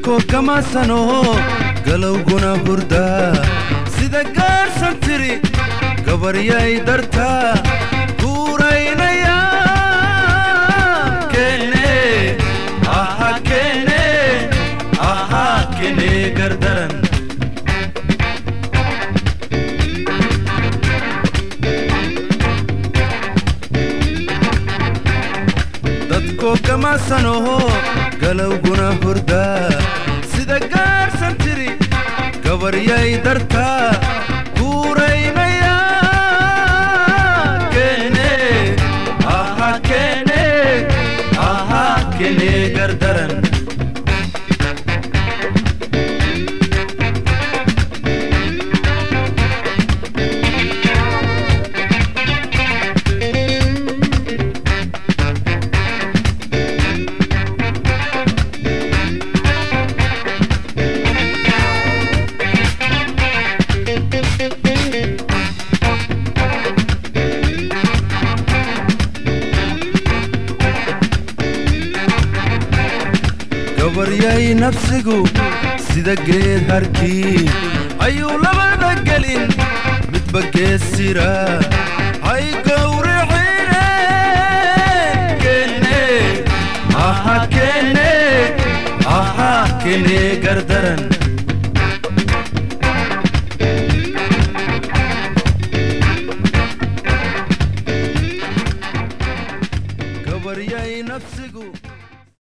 dadkoo kamaasano galowguna hurdaa sida gaarsan tiri gabaryay dartaa guuraynaya kene aha kene aha kene gardaran dadkoo kamaasano galowguna hurdaa sida gaarsan tiri gabaryay dartaa guuraynaya kene aha kene aha kene gardaran gabaryay nafsigu sida geed harkii ayuu labada gelin midba geesira hay gowricine kene aha kene aha kene gardaran